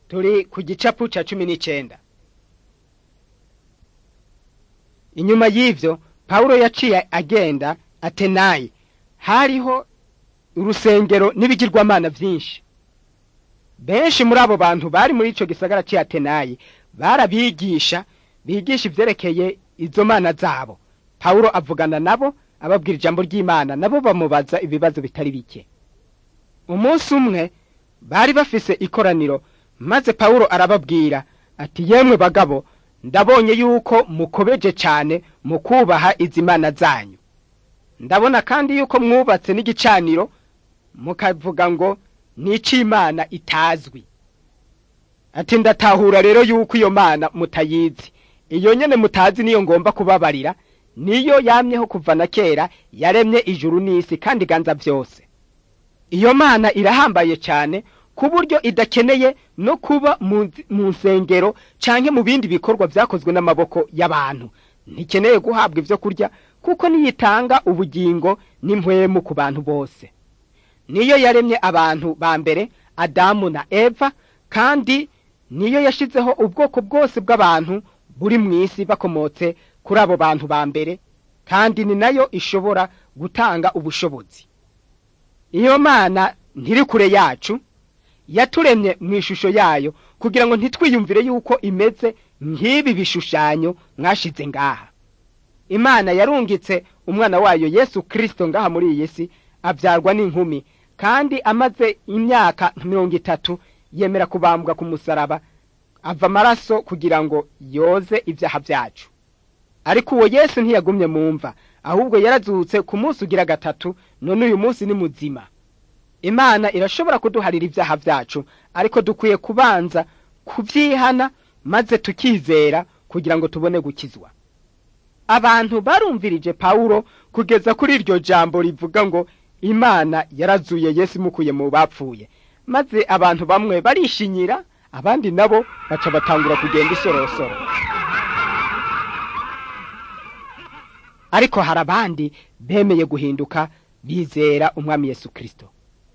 turi ku gicapu ca cumi n'icenda inyuma y'ivyo pawulo yaciye agenda atenayi hariho urusengero n'ibigirwamana vyinshi benshi muri abo bantu bari muri ico gisagara c'i atenayi barabigisha bigisha ivyerekeye izo mana zabo pawulo avugana nabo ababwira ijambo ry'imana nabo bamubaza ibibazo bitari bike umunsi umwe bari bafise ikoraniro maze pawulo arababwira ati yemwe bagabo ndabonye yuko mukobeje cane mu kubaha izi mana zanyu ndabona kandi yuko mwubatse n'igicaniro mukavuga ngo ni ic'imana itazwi ati ndatahura rero yuko iyo mana mutayizi iyo nyene mutazi niyo ngomba kubabarira niyo yamyeho kuva na kera yaremye ijuru n'isi kandi iganza vyose iyo mana irahambaye cane ku buryo idakeneye no kuba mu nsengero canke mu bindi bikorwa vyakozwe n'amaboko y'abantu ntikeneye guhabwa ivyo kurya kuko niyitanga ubugingo n'impwemu ku bantu bose niyo yaremye abantu ba mbere adamu na eva kandi niyo yashizeho ubwoko bwose bw'abantu buri mw'isi bakomotse kuri abo bantu ba mbere kandi ni nayo ishobora gutanga ubushobozi iyo mana ntiri kure yacu yaturemye mu ishusho yayo kugira ngo ntitwiyumvire yuko imeze nk'ibi bishushanyo mwashize ngaha imana yarungitse umwana wayo yesu kirisito ngaha muri iyi si abyarwa n'inkumi kandi amaze imyaka mirongo itatu yemera kubambwa ku musaraba ava amaraso kugira ngo yoze ibyaha byacu ariko uwo yesu ntiyagumye mu mva ahubwo yarazutse ku munsi ugira gatatu none uyu munsi ni muzima imana irashobora kuduharira ibyaha byacu ariko dukwiye kubanza kubyihana maze tukizera kugira ngo tubone gukizwa abantu barumvirije pawulo kugeza kuri iryo jambo rivuga ngo imana yarazuye yesu imukuye mu bapfuye maze abantu bamwe barishinyira abandi nabo baca batangura kugenda isorosoro ariko hari abandi bemeye guhinduka bizera umwami yesu kirisito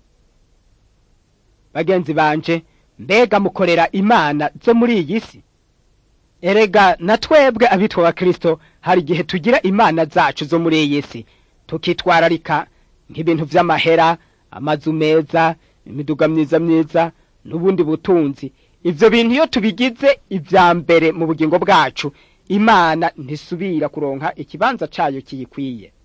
bagenzi banje mbega mukorera imana zo muri iyi si erega na twebwe abitwa ba kirisito hari igihe tugira imana zacu zo muri iyi si tukitwararika nk'ibintu vy'amahera amazu meza imiduga myiza myiza n'ubundi butunzi ivyo bintu iyo tubigize ivya mbere mu bugingo bwacu imana ntisubira kuronka ikibanza cayo kiyikwiye